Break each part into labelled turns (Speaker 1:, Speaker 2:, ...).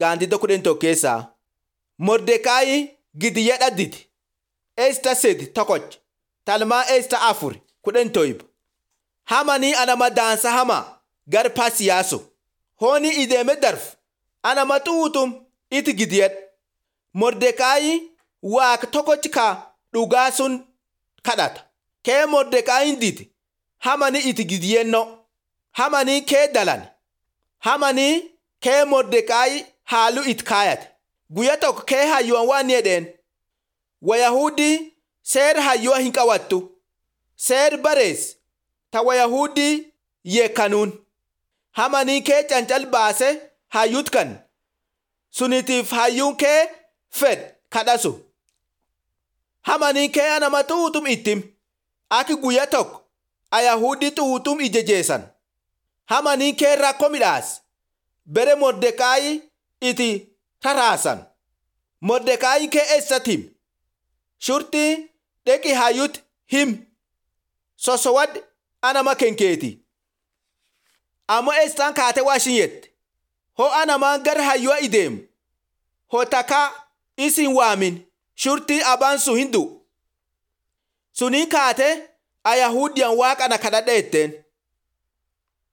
Speaker 1: gaandida kudhan tokkeessaa. Mordekaayi gidiyya dhadditi. Eesta sedi tokkoch. Talmaa eesta afur kudhan toyib. Hamanii anama daansa hamaa gar pasiyaaso. Hooni ideeme darf anama xuutum iti gidiyad. Mordekaayi waak tokkoch ka dhugaa sun kadhata. Kee Mordekaayin diti hamani iti gidiyenno. Hamanii kee dalan. Hamanii kee Mordekaayi haalu it kaayate. Guyya tokko kee hayyuwan waan jedheen. Wayahudii seer hayyuwa hin qawattu. Seer barees ta Wayahudii yeekkanuun. Hamanii kee cancal baase hayyut kan. Sunitiif hayyuun kee fed kadhasu. Hamanii kee anama xuutum ittim. Aki guyya tokko Ayahudii xuutum ijejeessan. Hamanii kee rakkoo midhaas. Bere Mordekaayi iti taraasan. Mordekaayi kee eessatti him. Shurtii dheqi hayyut him. Sosowad anama kenkeeti. Ammoo eessaan kaate waa ishin yette. Ho anamaan gar hayyuwa ideemu. Ho takaa isin waamin shurtii abaan sun hin du'u. Sunii kaate Ayahudiyan waaqana kadhadha jetteen.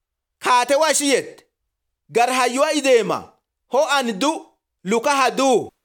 Speaker 1: Kaate waa ishin yette. Gar hayyuwa ideema. Ho ani du luka haduu.